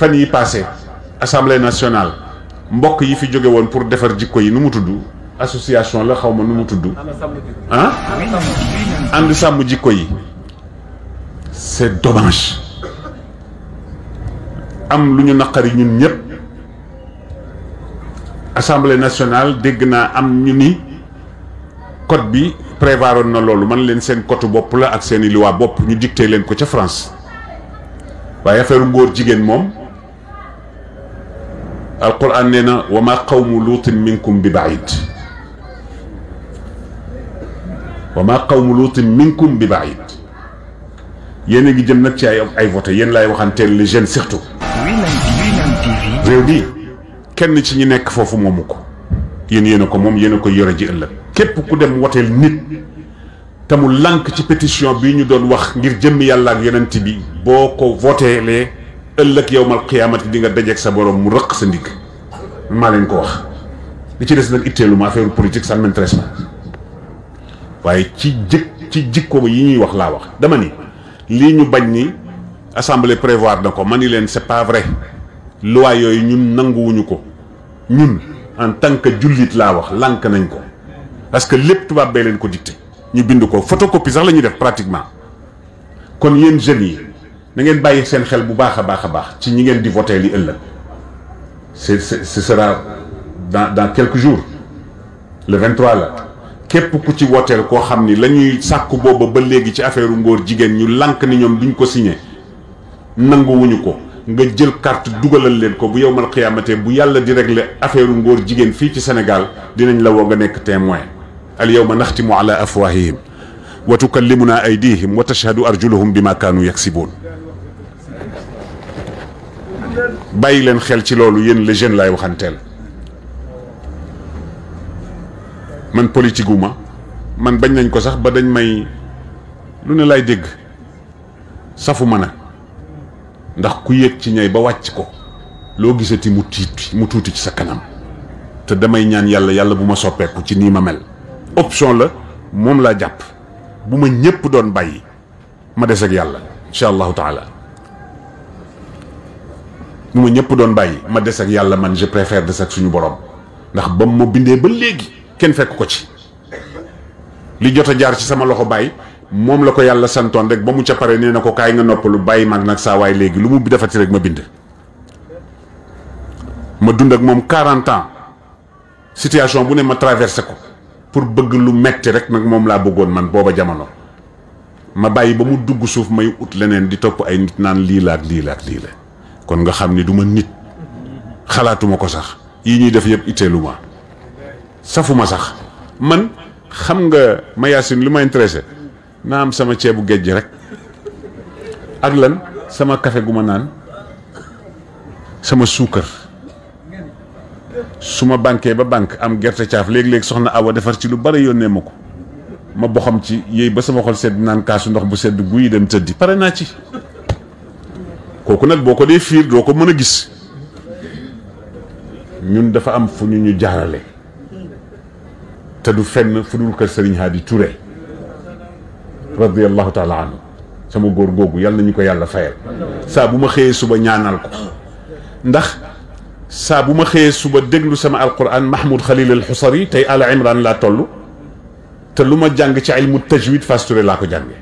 fan yi passé assemblée nationale mbokk yi fi jóge woon pour defar jikko yi nu mu tudd association la xaw ma nu mu tudd ah ànd sàmm jikko yi c'est dommage am lu ñu naqari ñun ñëpp assemblée nationale dégg naa am ñu ni code bi prévoiroon na loolu man leen seen code bopp la ak seeni loi bopp ñu dicté leen ko ca France waaye affaire ngóor jigéen moom alquran nee na wa ma qawmu luutin minkum bi baid wa ma qawmu luutin minkum bi baid yéen a ngi jëm nag ci ay ay voté yéen laay waxanteel les jeunes surtout réew bi kenn ci ñi nekk foofu moomu ko yéen yéen a ko moom yéen a ko yore ji ëllëg képp ku dem woteel nit te mu lànk ci pétition bi ñu doon wax ngir jëmm yàlla ak yonent bi boo ko voteelee ëllëg yowmal qiyaamati di nga dajeeg sa borom mu rëq sa ndigg maa leen ko wax li ci des nag itteelu ma affaire politique ça ne m'intéresse pas waaye ci jëkk ci jikko yi ñuy wax laa wax dama ni lii ñu bañ ni assemblée prévoir na ko ma ni leen c'est pas vrai loi yooyu ñun nanguwuñu ko ñun en tant que jullit laa wax lànk nañ ko parce que lépp tubaab bee leen ko dicté ñu bind ko photocopie sax la ñuy def pratiquement kon yéen jeunes yi na ngeen bàyyi seen xel bu baax a baax a baax ci ñi ngeen di voté li ëllëg c'est ce sera dans dans quelques jours le 23 la képp ku ci wooteel koo xam ni la ñuy sàkku booba ba léegi ci affaire ngóor jigéen ñu lànk ni ñoom duñ ko signé nanguwuñu ko nga jël carte dugalal leen ko bu yowmal xiyaamate bu yàlla di régler affaire ngóor jigéen fii ci Sénégal dinañ la woo nga nekk témoin al yawma naxtimu ala afwahihim wa tukallimuna aydihim wa tashhadu arjuluhum bima kaanu yaksibuun bàyyi leen xel ci loolu yéen les jeunes laay waxanteel man politique wu ma man bañ nañ ko sax ba dañ may lu ne lay dégg safu ma na ndax ku yéeg ci ñay ba wàcc ko loo gisati mu tiit mu tuuti ci sa kanam te damay ñaan yàlla yàlla bu ma soppeeku ci nii ma mel option la moom laa jàpp bu ma ñépp doon bàyyi ma des ak yàlla incha allahu taala bu ma ñëpp doon bàyyi ma des ak yàlla man je préfère des ak suñu borom ndax ba ma bindee ba léegi kenn fekk ko ci li jot a jaar ci sama loxo bàyyi moom la ko yàlla santoon rek ba mu ca pare nee na ko kaay nga noppalu bàyyi mag nag saa waay léegi lu mu defati rek ma bind. ma dund ak moom 40 ans situation bu ne ma traversé ko pour bëgg lu metti rek nag moom laa bëggoon man booba jamono ma bàyyi ba mu dugg suuf may ut leneen di topp ay nit naan lii la ak lii la ak lii la. kon nga xam ni du ma nit xalaatuma ko sax yii ñuy def yëpp itteelu ma safuma sax man xam nga ma yaasin lu ma intéressé naa am sama ceebu géej rek ak lan sama café gu ma naan sama suukar su ma banquee ba banque am gerte caaf léegi-léegi soxna awa defar ci lu bari yónnee ma ko ma boxam ci yéey ba sama xol sedd naan kaasu ndox bu sedd guyi dem tëddi pare naa ci kooku nag boo ko dee fiir doo ko mën a gis ñun dafa am fu ñu ñu jaarale te du fenn fu dul kër Serigne Hadi Touré radiyallahu taala anhu sama góor googu yàlla nañu ko yàlla fayal saa bu ma xëyee suba ñaanal ko ndax saa bu ma xëyee suba déglu sama alquran Mahmoud Khalil al Xusari tey Ala Imran laa toll te lu ma jàng ci ilmu tajwid Fass Touré laa ko jànge